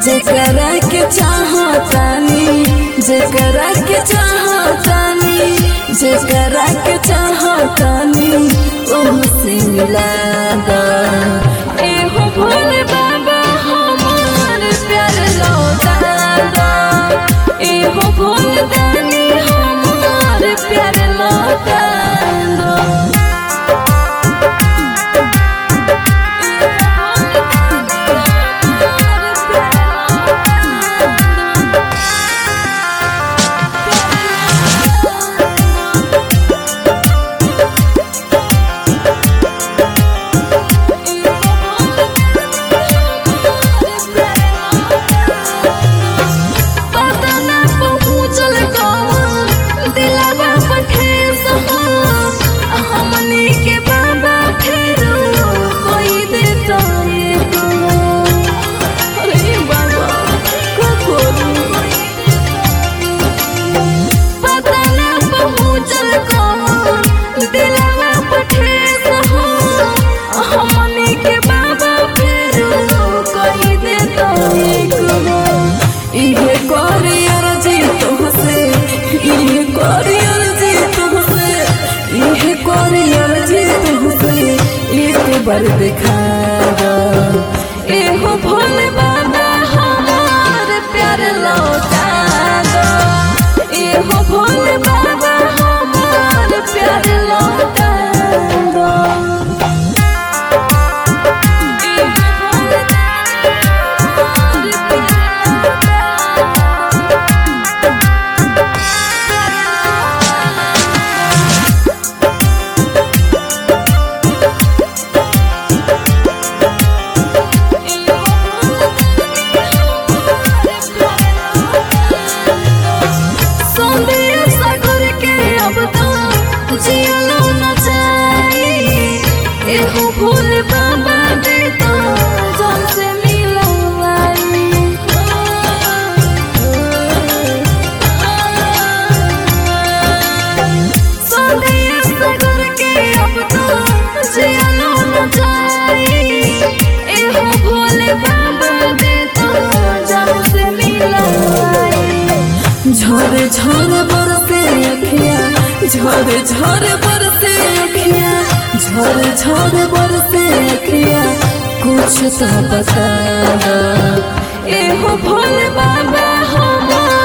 जेकरा के चाहतानी जेकरा के चाहतानी जेकरा के चाहतानी ओहसे मिला दा एहो भोले बाबा हमार प्यार लौटा दा एहो भोले दानी हमार प्यार लौटा दो पता ना पहुँचल कौन दिलवा पर ठेस हो हमनी के बाबा फेरो कोई देता ये तो अरे बाबा को पता ना पहुँचल कौन दिलवा पर ठेस हो हमनी के बाबा फेरो कोई देता ये तो इहे करियर जी तुमसे इहे करियर जी तुमसे इहे करियर जी तुमसे एक बार दिखा दो एहो भोले बाबा हमार प्यार लौटा दो एहो भोले बाबा हमार प्यार लौटा दो एहो भोले बाबा हमार प्यार लौटा दो। सौंदर्य सागर के अब तो जियलो न जाई एहो भूल बाबा दे तो जान से मिलवाई सौंदर्य सागर के अब तो जियलो न जाई एहो भूल बाबा दे तो जान से मिलवाई झरे झरे बरसे अखिया झरे झरे बरसे अखिया झरे झरे बरसे अखिया कुछ तो बता दो एहो भोले बाबा हमार